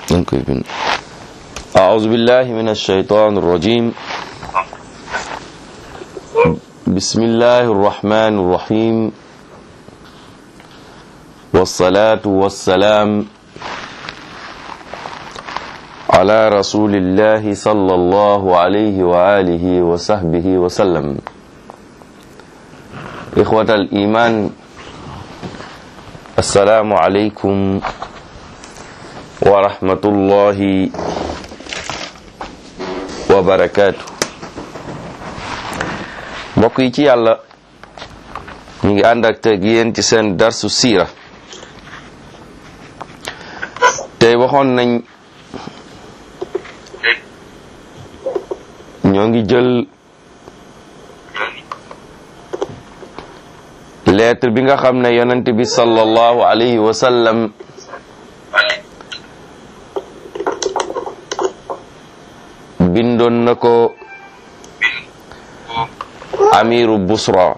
أعوذ بالله من الشيطان الرجيم بسم الله الرحمن الرحيم والصلاة والسلام على رسول الله صلى الله عليه وآله وصحبه وسلم إخوة الإيمان السلام عليكم ورحمة الله وبركاته mbokk yi ci yàlla ñu ngi ànd ak teg yéen ci seen darsu siira tey waxoon nañ ñoo ngi jël lettre bi nga xam ne yonent bi sallallahu alayhi wa sallam bindoon na ko amiru busra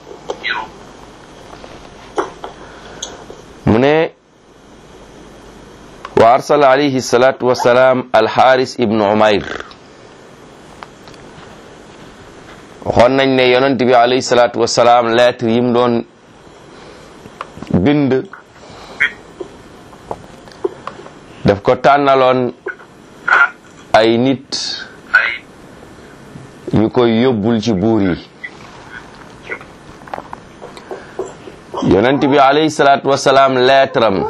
mu ne wa arsala alayhi salatu wasalaam alxaaris ibnu umayr waxoon nañ ne yonent bi alayhi salatu wasalaam lettre yim doon bind daf ko tànnaloon ay nit ñu koy yóbbul ci buur yi yonent bi alayhi salaatu wasalaam leetaram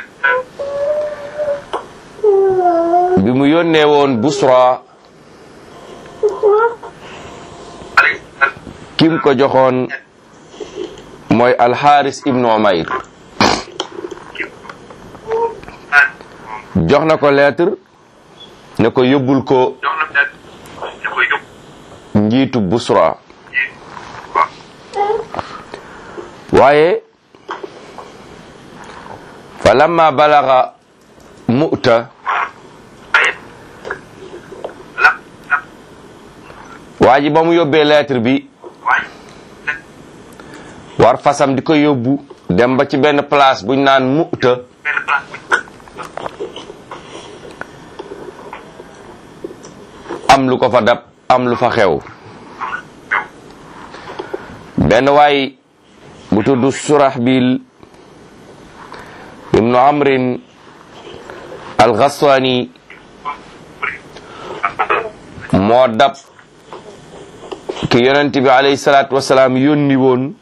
bi mu yónnee woon Busra kim ko joxoon mooy alxaaris ibnu umayr jox na ko lettre ne ko yóbbul ko njiitu Busra waaye fa lamma balaga mu'ta waa ji ba mu yóbbee lettre bi war fasam di ko yóbbu dem ba ci benn place buñ naan mu'ta am lu ko fa dab am lu fa xew benn waay bu tudd Surahbil ibnu Amrin al-Ghaswani moo dab ki yonent bi alayhi salaatu wasalaam yónni woon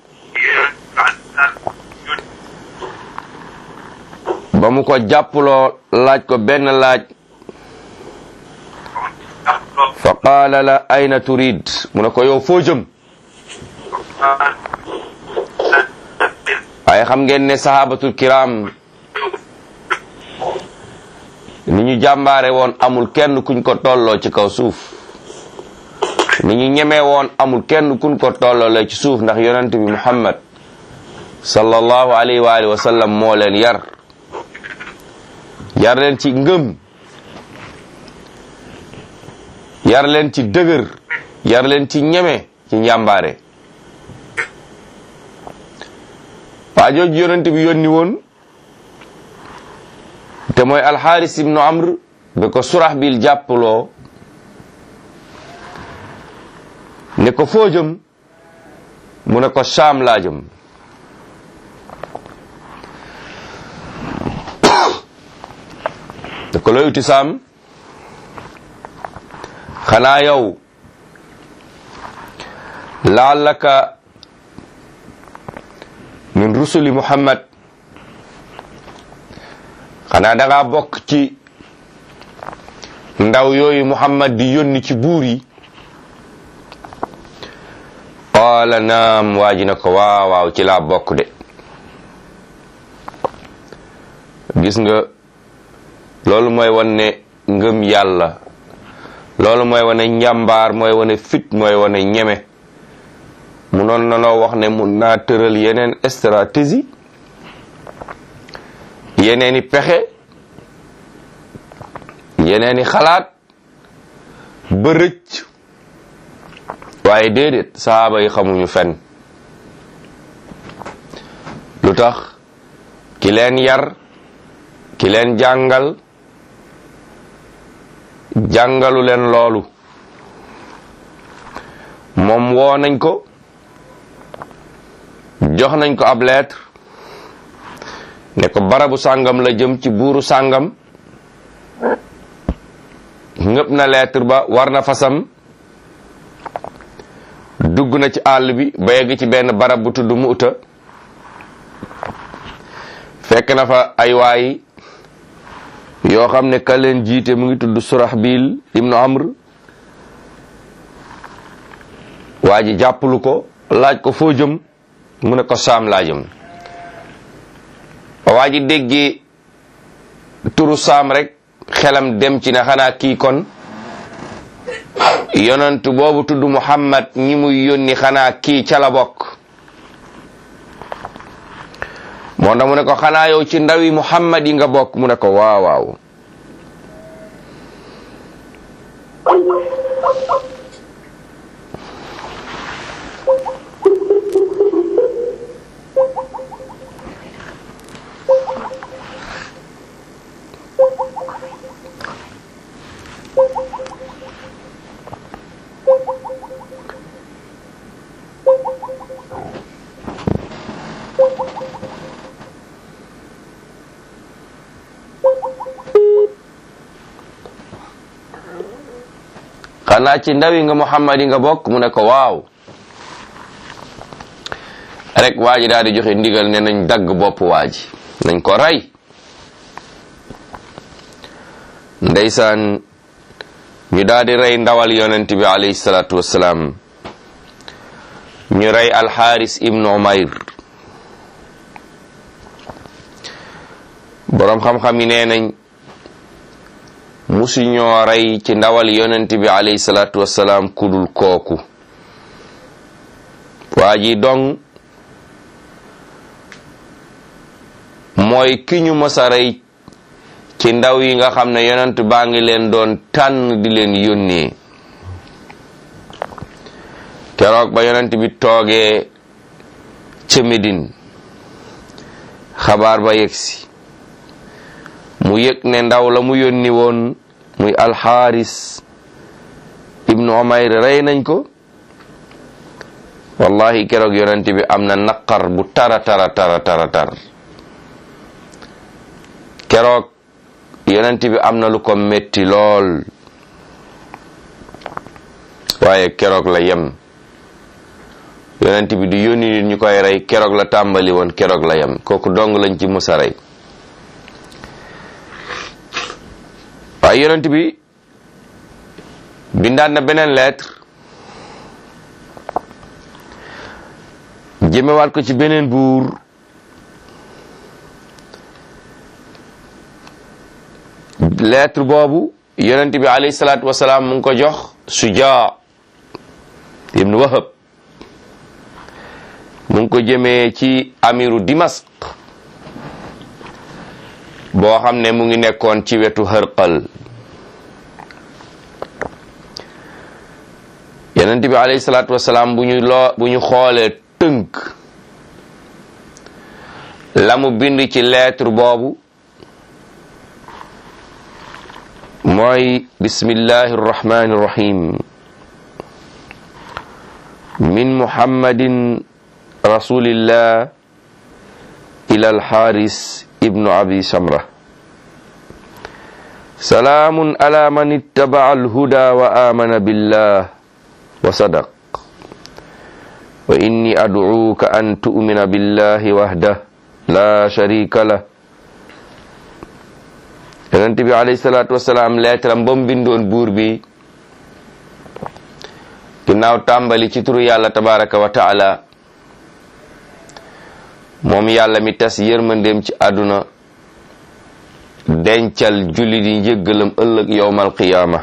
ba mu ko jàppuloo laaj ko benn laaj fa qaala la ayna turid mu ne ko yow foo jëm waaye xam ngeen ne sahabatul kiram ni ñu jàmbaare woon amul kenn kuñ ko tolloo ci kaw suuf ni ñu ñemee woon amul kenn kuñ ko tolloo ci suuf ndax yonent bi muhammad sallallahu alayhi wa alihi wa sallam moo leen yar yar leen ci ngëm yar leen ci dëgër yar leen ci ñeme ci njàmbaare waa jooju yonent bi yónni woon te mooy alxaaris ibnu amr ba ko surax bil jàppaloo ne ko foo jëm mu ne ko Saam laa jëm ne ko looy uti Saam xanaa yow laallaka min rusuli muhammad xanaa da ngaa bokk ci ndaw yooyu muhammad di yónni ci buur yi qaala naam waa ji na ko waaw waaw ci laa bokk de gis nga loolu mooy wan ne ngëm yàlla loolu mooy wane njàmbaar mooy wane fit mooy wane ñeme munoon nanoo wax ne mun naa tëral yeneen stratégie yeneeni pexe yeneeni xalaat ba rëcc waaye déedéet sahaaba yi xamuñu fen lu tax ki leen yar ki leen jàngal jàngalu leen loolu moom woo nañ ko jox nañ ko ab lettre ne ko barabu sàngam la jëm ci buuru sàngam ngëp na lettre ba war na fasam dugg na ci àll bi ba yegg ci benn barab bu tudd Muuta fekk na fa ay waay yoo xam ne ka leen jiite mu ngi tudd Surahbil ibnu Amr waa ji jàppalu ko laaj ko foo jëm mu ne ko saam laa jëm waa ji déggee turu saam rek xelam dem ci ne xanaa kii kon yonent boobu tudd Muhammad ñi muy yónni xanaa kii ca la bokk moo tax mu ne ko xanaa yow ci ndawi Muhammad yi nga bokk mu ne ko waaw waaw xanaa ci ndawi nga Muhammad yi nga bokk mu ne ko waaw rek waa ji daal di joxe ndigal ne nañ dagg bopp waa ji nañ ko rey ndeysaan ñu daal di rey ndawal yonent bi alayhi salaatu wassalaam ñu rey alxaaris ibnu umayr boroom xam-xam yi nee nañ musu ñoo rey ci ndawal yonent bi alayhi salaatu wassalaam kudul kooku waa ji dong mooy ki ñu mësa rey ci ndaw yi nga xam ne yonent baa ngi leen doon tànn di leen yónnee keroog ba yonent bi toogee ca Medine xabaar ba yegsi mu yëg ne ndaw la mu yónni woon muy alxaaris ibnu umayr rey nañ ko wallahi keroog yonent bi am na naqar bu tara tara tara tara tar keroog yonent bi am na lu ko metti lool waaye keroog la yem yonent bi di yónni nit ñu koy rey keroog la tàmbali woon keroog la yem kooku dong lañ ci musa rey waaye yonent bi bindaan na beneen lettre jëmewaat ko ci beneen buur lettre boobu yonent bi alayhi salaatu wasalaam mu ngi ko jox Sujaa ibnu Wahab mu ngi ko jëmee ci amiru Dimask boo xam ne mu ngi nekkoon ci wetu Hërqal yonent bi alayhi salaatu wasalaam bu ñu loo bu ñu xoolee tënk la mu bind ci lettre boobu mooy bismillahi arrahmani irrahim min muhammadin rasulillah ila alxaaris ibnu abi samra salaamun ala man ittabaca alhuda wa amana billah wa sadaq wa inni adcuuka an tu'mina billahi wahdah la sharika lah yonent bi alayhi salaatu wasalaam leetaram ba mu bindoon buur bi ginnaaw tàmbali ci turu yàlla tabaraka wa taala moom yàlla mi tas yërmandeem ci àdduna dencal jullit yi njëggalam ëllëg yowmal qiyaama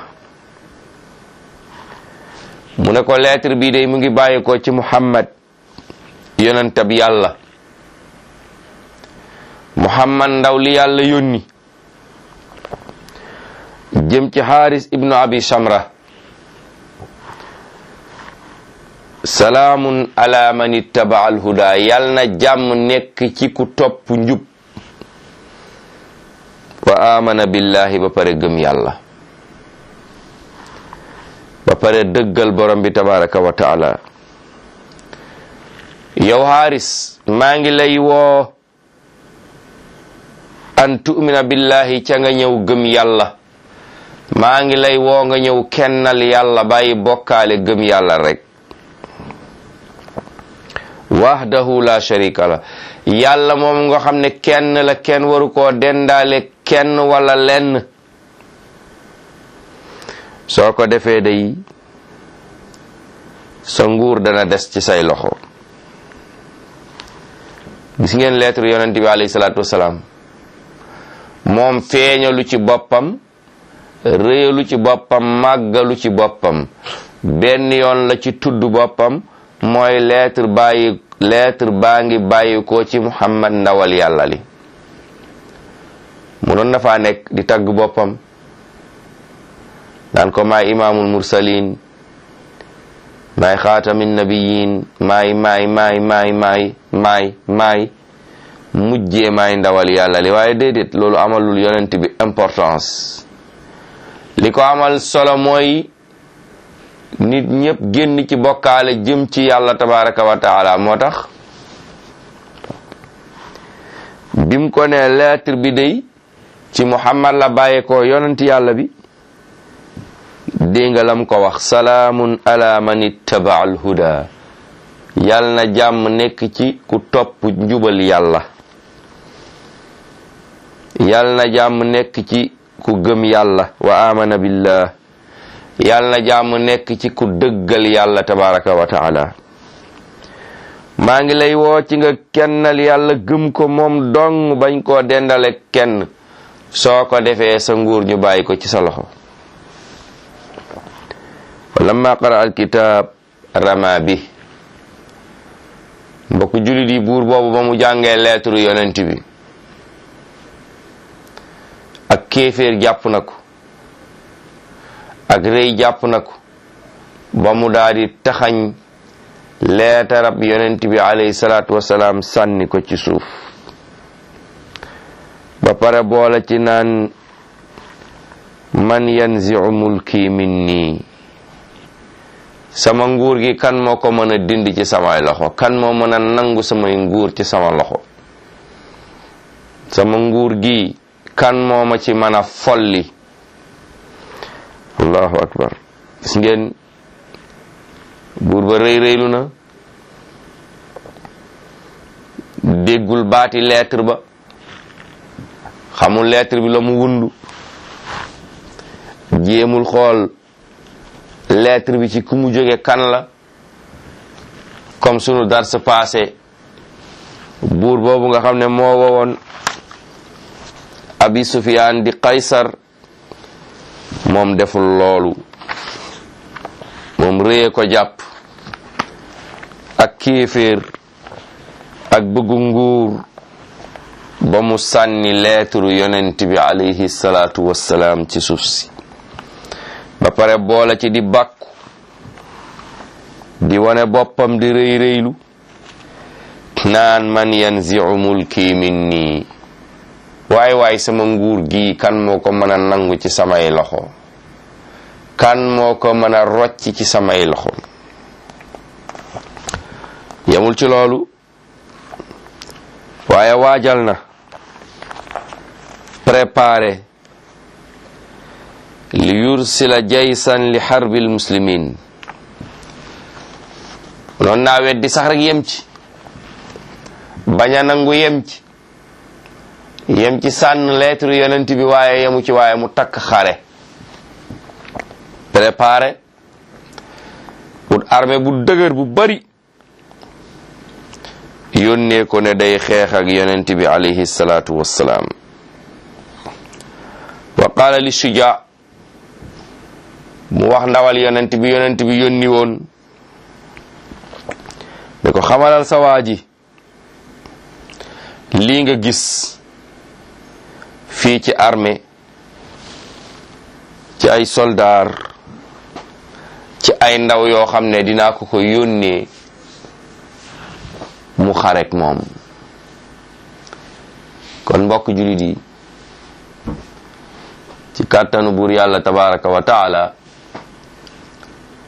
mu ne ko lettre bii day mu ngi bàyyi ko ci muhammad yonentab yàlla muhammad ndaw li yàlla yónni jëm ci xaaris ibnu abi samra salaamun ala man ittaba alhuda yal na jàmm nekk ci ku topp njub wa amana billahi ba pare gëm yàlla pare dëggal borom bi tabaraka wa taala yow xaaris maa ngi lay woo an tu'mina billahi ca nga ñëw gëm yàlla maa ngi lay woo nga ñëw kennal yàlla bàyyi bokkaale gëm yàlla rek wahdahu la sharika la yàlla moom nga xam ne kenn la kenn waru koo dendaale kenn wala lenn soo ko defee day sa nguur dana des ci say loxo gis ngeen lettre yonent bi alayhi salaatu wasalaam moom feeñalu ci boppam réyalu ci boppam màggalu ci boppam benn yoon la ci tudd boppam mooy lettre bàyyi lettre baa ngi bàyyi ko ci muhammad ndawal yàlla li mu doon na faa nekk di tagg boppam daan ko maay imaamul mursalin maay xaatamin nabiyin maay maay maay maay maay maay maay mujjee maay ndawal yàlla li waaye déedéet loolu amalul yonent bi importance li ko amal solo mooy nit ñëpp génn ci bokkaale jëm ci yàlla tabaraka wa taala moo tax bim ko ne lettre bi day ci muhammad la bàyyee ko yonent yàlla bi dégg nga lam ko wax salaamun ala man ittaba al huda yal na jàmm nekk ci ku topp njubal yàlla yal na jàmm nekk ci ku gëm yàlla wa amana billah yal na jàmm nekk ci ku dëggal yàlla tabaraka wa taala maa ngi lay woo ci nga kennal yàlla gëm ko moom dong bañ koo dendale kenn soo ko defee sa nguur ñu bàyyi ko ci sa loxo lamma qara al kitab rama bi mbokk julit yi buur boobu ba mu jàngee lettre yonent bi ak kéeféer jàpp na ko ak rëy jàpp na ko ba mu daldi taxañ leetarab yonent bi alayhi salaatu wasalaam sànni ko ci suuf ba pare boole ci naan man yanzi'u mulki minni sama nguur gi kan moo ko mën a dindi ci samay loxo kan moo mën a nangu samay nguur ci sama loxo sama nguur gi kan moo ma ci mën a folli allahu akbar gis ngeen buur ba rëy rëylu na déggul baati lettre ba xamul lettre bi la mu wundu jéemul xool lettre bi ci ku mu jóge kan la comme sunu dars passé buur boobu nga xam ne moo wowoon abi sufiyaan di qaysar moom deful loolu moom réye ko jàpp ak kéeféer ak bëggu nguur ba mu sànni lettre yonent bi alayhi salaatu wassalaam ci suuf si ba pare boole ci di bàkku di wane boppam di rëy rëylu naan man yanzi'u mulki minni waay waay sama nguur gi kan moo ko mën a nangu ci samay loxo kan moo ko mën a rocc ci samay loxo yamul ci loolu waaye waajal na préparé li yursila jaysan li xarbil muslimin noon naa weddi sax rek yem ci bañ a nangu yem ci yem ci sànn lettre yonent bi waaye yemu ci waaye mu takk xare préparé pour armée bu dëgër bu bari yónnee ko ne day xeex ak yonent bi alayhi salaatu wassalaam wa qaala li shuja mu wax ndawal yonent bi yonent bi yónni woon ne ko xamalal sa waa ji lii nga gis fii ci armée ci ay soldaar ci ay ndaw yoo xam ne dinaa ko ko yónnee mu xarek moom kon mbokk julit yi ci kàttanu buur yàlla tabaraka wa taala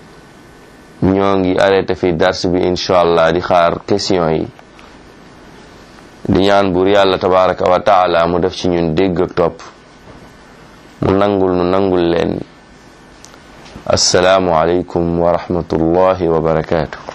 ñoo ngi arrêté fi dars bi incha allah di xaar question yi di ñaan buur yàlla tabaraka wa taala mu def ci ñun dégg ak topp mu nangul nu nangul leen assalaamu aleykum wa rahmatullahi wa barakaatu